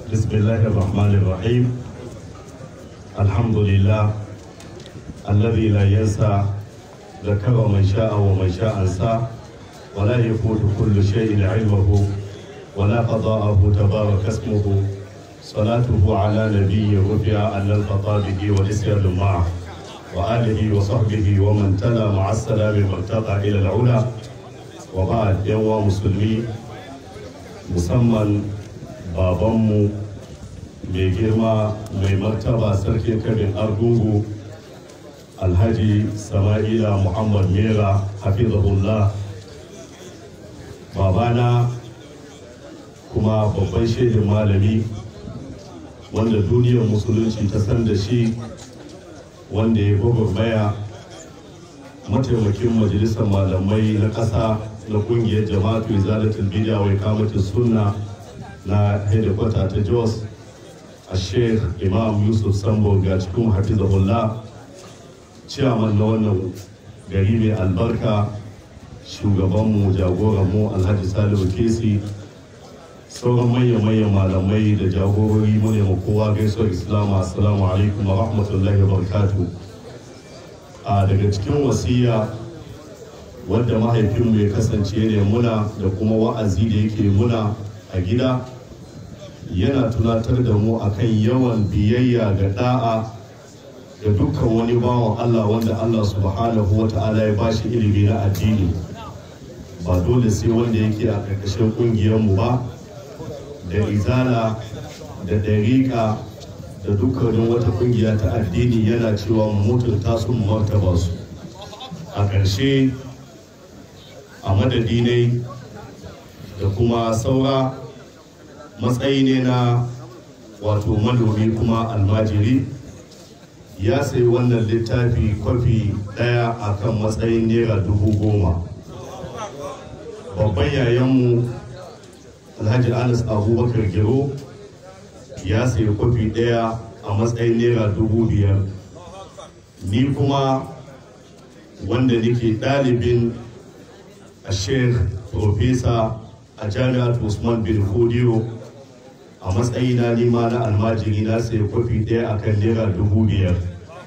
بسم الله الرحمن الرحيم الحمد لله الذي لا ينسى ذكر من شاء ومن شاء انسى ولا يفوت كل شيء علمه ولا قضاءه تبارك اسمه صلاته على نبي رفع عن الخطابه والاسياد معه وآله وصحبه ومن تلا مع السلام مرتقى إلى العلا وبعد يوم مسلمي musamman babanmu mai girma mai martaba sarkin kabin argungu alhaji sama'ila muhammad mera hafizahullah babana kuma babban shaidin malami wanda duniyar musulunci ta san da shi wanda ya gwagwarmaya mataimakin majalisar malamai na ƙasa na ƙungiyar jama'atu izalatul bid'a wai kamatin sunna na hedikwata ta jos a sheikh imam yusuf sambo ga cikin hafizahullah ciyaman na wannan gari mai albarka shugabanmu jagoranmu alhaji salihu kesi sauran manya-manyan malamai da jagorori mu ne ma kowa gaisuwar islamu assalamu alaikum wa rahmatullahi wa barakatuh a daga cikin wasiya wadda mahaifinmu ya kasance ne muna da kuma wa'azi da yake muna a gida yana tunatar da mu akan yawan biyayya ga da'a da dukkan wani bawan Allah wanda Allah subhanahu wa ta'ala ya bashi ilimi na addini ba dole sai wanda yake a ƙarƙashin ƙungiyarmu ba da izala da ɗariƙa da dukkanin wata ƙungiya ta addini yana cewa mutunta su martaba su a ƙarshe a madadi ne da kuma saura matsayi ne na wato manomi kuma almajiri ya sayi wannan littafi kwafi ɗaya a kan matsayin naira dubu goma babban yayanmu alhaji anas abubakar gero ya sayi kwafi ɗaya a matsayin naira dubu biyar ni kuma wanda nake ɗalibin a sheikh profesa a jami'ar usman bin fodiyo a matsayina nima na almajiri na sayi kwafi ɗaya a kan naira dubu biyar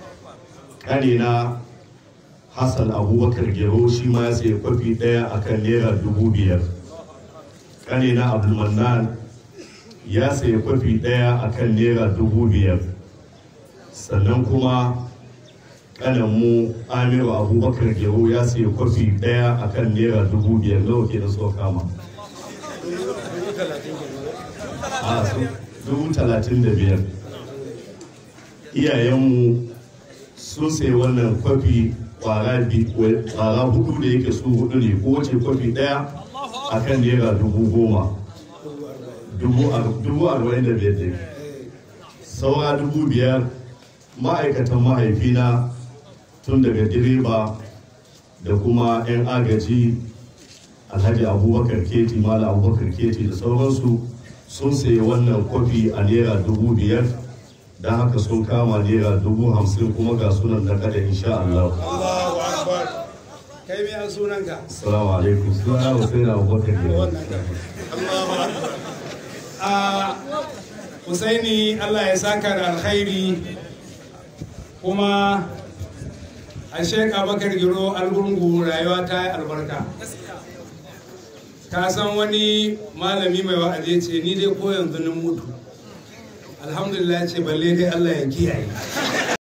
ƙanina hassan abubakar gero shi ma ya sayi kwafi ɗaya a kan naira dubu biyar ƙanina abdulmannan ya sayi kwafi ɗaya a kan naira dubu biyar sannan kuma ƙananmu amiru abubakar gero ya sayi kwafi ɗaya a kan naira dubu biyar nawa ke da so kama a dubu talatin da biyar iyayenmu sun sayi wannan kwafi kwara hudu da yake su hudu ne kowace kwafi ɗaya a kan naira dubu goma dubu arba'in da biyar ne saura dubu biyar ma'aikatan mahaifina tun daga direba da kuma 'yan agaji alhaji abubakar keti mala abubakar keti da sauransu sun sayi wannan kwafi a naira dubu biyar don haka sun kama naira dubu hamsin kuma ga sunan na kada insha Allah. Allahu Akbar. Kai me an sunanka? Assalamu alaikum. Suna Hussein Abubakar Gero. Allahu Akbar. A Husaini Allah ya saka da alkhairi kuma a Sheikh Abubakar Giro Algungu rayuwa ta yi albarka. Ka san wani malami mai wa'azi ce ni dai ko yanzu na mutu. Alhamdulillah ce balle dai Allah ya kiyaye.